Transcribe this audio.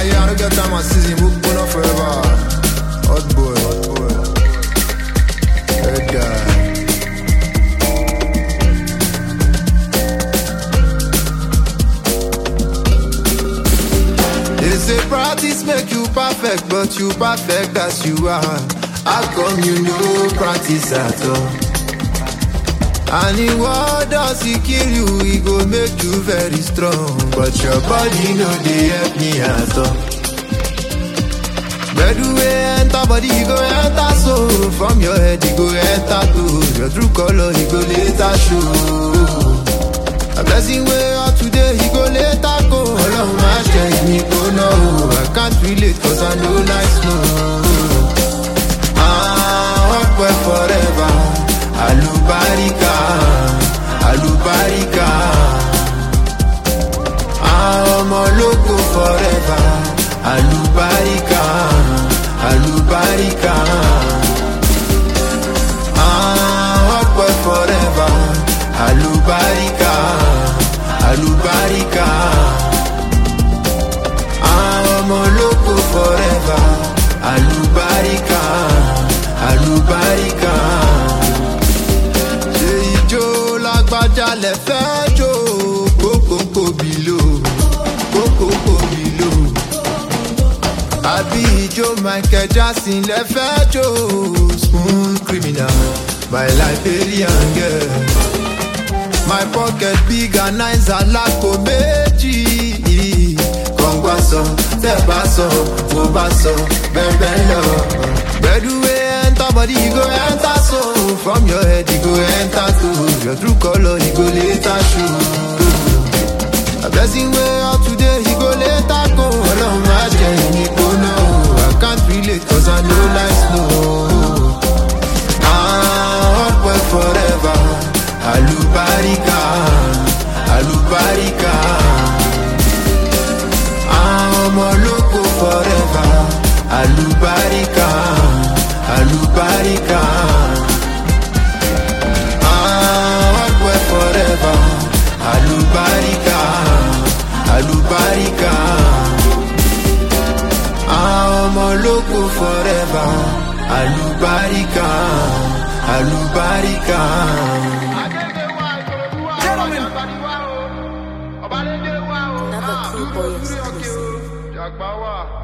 yeah, I don't get time and season, we put on forever. Hot boy, hot boy. Head guy. They say practice make you perfect, but you perfect as you are. How come you no practice at all? And in what does he kill you? He go make you very strong, but your body no dey help me at all. Where do we enter body, he go enter so From your head, he go enter to Your true color, he go later show A blessing way out today, he go later go Ọlọ́run máa ṣe ìmí kó náà o I can't relate cause I know life slow Ah, work well forever Alubarika, alubarika Ah, ọmọ lógo forever Alubarika, alubarika Ah, work well forever Alubarika, alubarika Ah, ọmọ lógo forever Alubarika, alubarika ṣe ijó lágbájá lẹ fẹ́ jó kókókó bìlò kókókó bìlò àbí ijó michael jackson lẹ fẹ́ jó smooth criminal my liberian girl my pocket big and nice alápò méjì kọ̀ǹgbà sọ tẹ́ bá sọ mo bá sọ bẹ́ẹ̀ lọ. gbẹ̀dúwé enter body e go enter so from your head e go enter to your true colour e go later show. a blessing wey out today e go later go ọlọ́run má jẹ́ ìníkóná o i can't relate cause i no like snow. Ah, hot boy forever. Alubarika, alubarika. Ah, ọmọ lóko forever. Alubarika, alubarika. Ah, hot boy forever. Alubarika, alubarika. Ah, ọmọ lóko forever. Alubarika, alubarika. Another cool boy exclusive. Jagbawa.